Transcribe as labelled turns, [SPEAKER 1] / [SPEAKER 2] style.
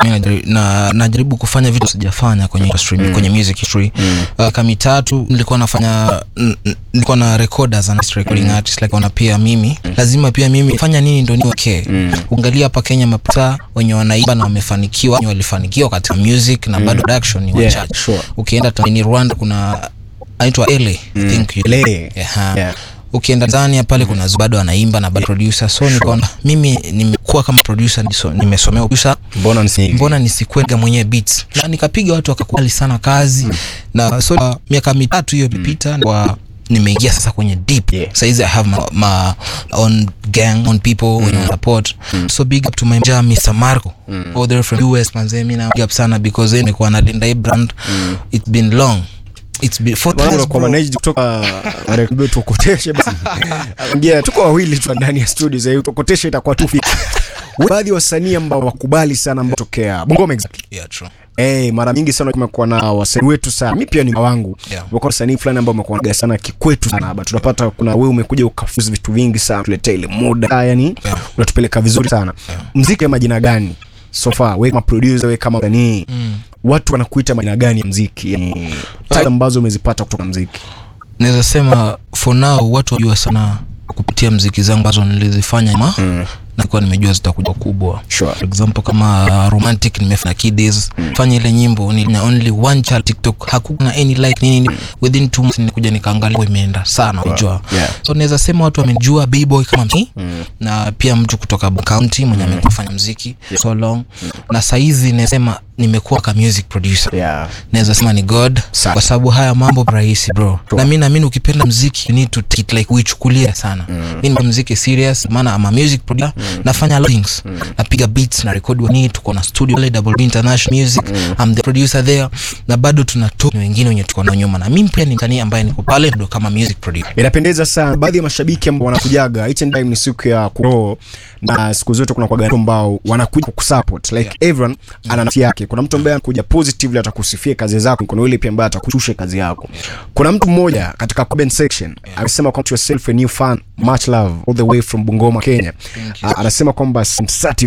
[SPEAKER 1] najaribu, na, najaribu kufanya vitu sijafanya kwenye industry,
[SPEAKER 2] Mm.
[SPEAKER 1] kwenye music industry
[SPEAKER 2] Mm.
[SPEAKER 1] uh, kama mitatu nilikuwa nafanya n- n- nilikuwa na recorders and recording artist like wana pia mimi lazima pia mimi fanya nini ndo niwe okay
[SPEAKER 2] Mm.
[SPEAKER 1] uangalia hapa Kenya maprota wenye wanaimba na wamefanikiwa wenye walifanikiwa katika music na bado production ni
[SPEAKER 2] Yeah,
[SPEAKER 1] wachache
[SPEAKER 2] sure.
[SPEAKER 1] ukienda Tanzania Rwanda kuna anaitwa Ele I think you-
[SPEAKER 2] Ele.
[SPEAKER 1] Yeah.
[SPEAKER 2] Yeah.
[SPEAKER 1] ukienda Tanzania pale kuna Zu- bado anaimba na bado producer so nikaona mimi nimekuwa kama producer niso- nimesomea producer
[SPEAKER 2] mbona nisi
[SPEAKER 1] mbona nisikwega mwenyewe beats na nikapiga watu wakakubali sana kazi na so uh, miaka mitatu hiyo ilipita kwa nimeingia sasa kwenye deep
[SPEAKER 2] Yeah.
[SPEAKER 1] saizi i have my, my own gang on people wenye mm. support so big up to my mja Mr. Marco all the way from US manze mimi na big up sana because yeye nilikuwa nalinda hii brand it's been long it's been four
[SPEAKER 2] Bwana
[SPEAKER 1] years
[SPEAKER 2] kwa
[SPEAKER 1] bro.
[SPEAKER 2] managed kutoka rekodi tukoteshe basi. Angia tuko wawili tu ndani ya studio za hiyo tukoteshe itakuwa tu fiti. Baadhi ya wasanii ambao wakubali sana ambao tokea Bungoma exactly.
[SPEAKER 1] yeah true
[SPEAKER 2] Eh, mara nyingi sana kumekuwa na wasanii wetu sana. Mimi pia ni wangu.
[SPEAKER 1] Yeah.
[SPEAKER 2] Wako wasanii fulani ambao wamekuwa naga sana kikwetu sana hapa. Tunapata kuna wewe umekuja ukafuzi vitu vingi sana, tuletea ile muda. Yani
[SPEAKER 1] Yeah.
[SPEAKER 2] unatupeleka vizuri sana. Mziki ya majina gani? So far, wewe kama producer, wewe kama msanii. Watu wanakuita majina gani ya mziki? Yani, title ambazo umezipata kutoka mziki.
[SPEAKER 1] naweza sema for now watu wajua sana kupitia mziki zangu ambazo nilizifanya ma
[SPEAKER 2] Mm.
[SPEAKER 1] na kuwa nimejua zitakuja kubwa
[SPEAKER 2] Sure.
[SPEAKER 1] for example kama uh, romantic nimefanya kids fanya ile nyimbo ni na only one child tiktok hakuna any like nini nini. within two months nilikuja nikaangalia oh, imeenda sana unajua
[SPEAKER 2] Yeah.
[SPEAKER 1] so naweza sema watu wamenijua b-boy kama mimi na pia mtu kutoka county mwenye amekuwa fanya mziki so long na saizi nasema nimekuwa ka music producer
[SPEAKER 2] Yeah.
[SPEAKER 1] naweza sema ni god
[SPEAKER 2] Sana.
[SPEAKER 1] kwa sababu haya mambo rahisi bro na mi naamini ukipenda mziki you need to take it like uichukulie sana mi ni mziki serious maana ama music producer nafanya a lot of things napiga beats na record wani tuko na studio pale double B international music I'm the producer there na bado tuna tour wengine wenye tuko nao nyuma na mimi pia ni msanii ambaye niko pale ndo kama music producer
[SPEAKER 2] inapendeza sana baadhi ya mashabiki ambao wanakujaga each and time ni siku ya kuro na siku zote kuna kwa ambao wanakuja kukusupport like everyone ana nafsi yake kuna mtu ambaye anakuja positively atakusifia kazi zako kuna yule pia ambaye atakushusha kazi yako kuna mtu mmoja katika comment section amesema kwamba yourself a new fan much love all the way from Bungoma Kenya Ah, anasema kwamba I'm